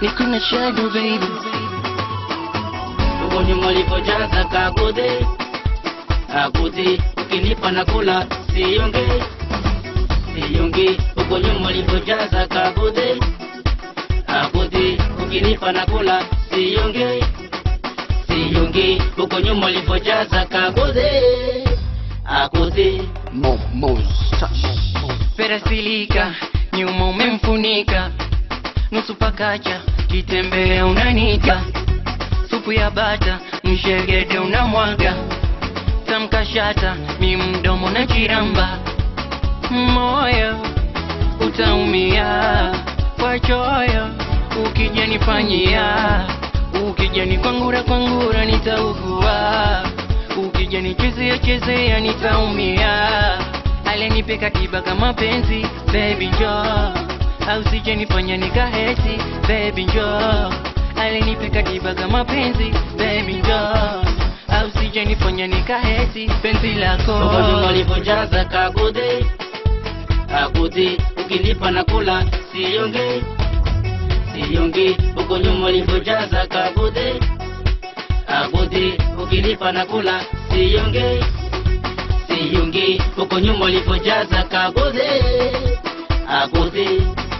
niko na shadow baby Huko nyuma ulivyojaza kagodhe Agudhi ukinipa na kula siyonge Siyonge Huko nyuma ulivyojaza kagodhe Agudhi ukinipa na kula siyonge Siyonge Huko nyuma ulivyojaza kagodhe Agudhi Mo, Mo's touch. perasilika nyuma umemfunika nusu pakacha kitembea unanita supu ya bata mshegede unamwaga tamkashata mi mdomo na chiramba moyo utaumia kwa choyo ukijanifanyia ukijani kwangura kwangura nitaugua ukijani chezea chezea nitaumia alenipeka kibaka mapenzi baby njoo au sijanifanya nikaheti baby njoo alenipeka kibaka mapenzi baby njoo au sijanifanya nikaheti penzi lako Huko nyuma ulivyojaza kagodhe Agudhi ukinipa na kula siyonge Siyonge Huko nyuma ulivyojaza kagodhe Agudhi ukinipa na kula siyonge Siyonge Huko nyuma ulivyojaza kagodhe Agudhi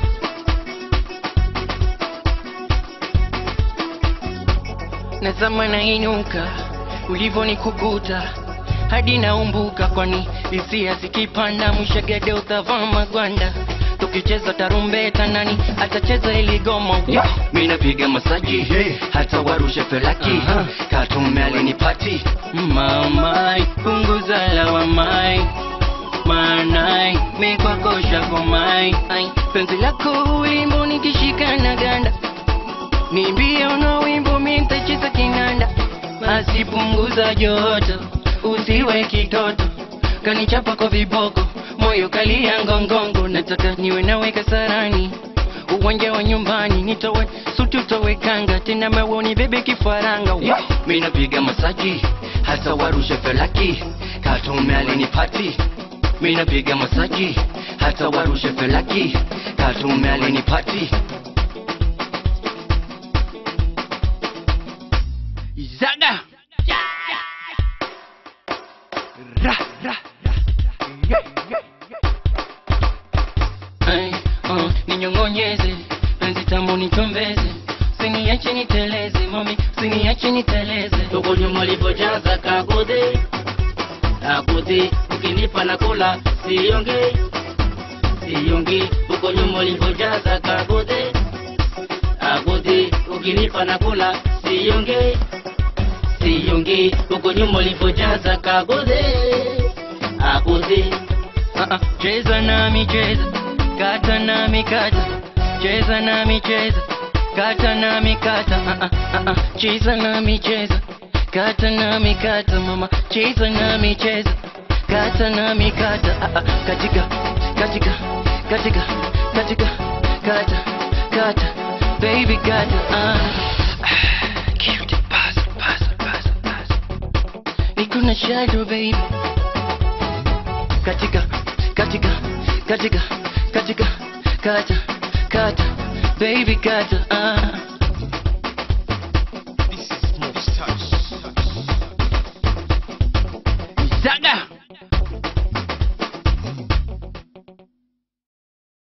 nazama nainuka ulivyonikukuta hadi naumbuka kwani hisia zikipanda mshegede utavaa magwanda tukicheza tarumbeta nani atacheza iligoma yeah. mi napiga masaji hata warushe felaki katume alinipati mamai punguza lawamai manai mikwakosha komai Ai, penzi lako ulimbo nikishika na ganda nimbie uno wimbo mintacheza kinanda asipunguza joto usiwe kitoto kanichapa kwa viboko moyo kalia ngongongo nataka niwe nawe kasarani uwanja wa nyumbani nitowe suti utowe kanga tena mewoni bebe kifaranga yeah. mi napiga masaji hasa warushe felaki katume alinipati mi napiga masaji hata warushe felaki katume alinipati Zaga. Ra, ra, ra. Yeah, yeah, yeah. Ay, uh, ninyongonyeze penzi tamu nitombeze siniache niteleze mami siniache niteleze Huko nyuma ulivyojaza kagodhe Agudhi ukinipa na kula siyonge Siyonge Huko nyuma ulivyojaza kagodhe Agudhi ukinipa na kula siyonge Siyonge Huko nyuma ulivyojaza kagodhe Agudhi Ah, ah, cheza nami cheza kata nami kata cheza nami cheza kata nami kata Ah, ah, ah, ah, cheza nami cheza kata nami kata mama cheza nami cheza kata nami kata Ah, ah, katika katika katika katika kata kata baby kata ah. Ah, cute pass pass pass pass niko na shadow baby katika katika katika katika kata kata baby kata ah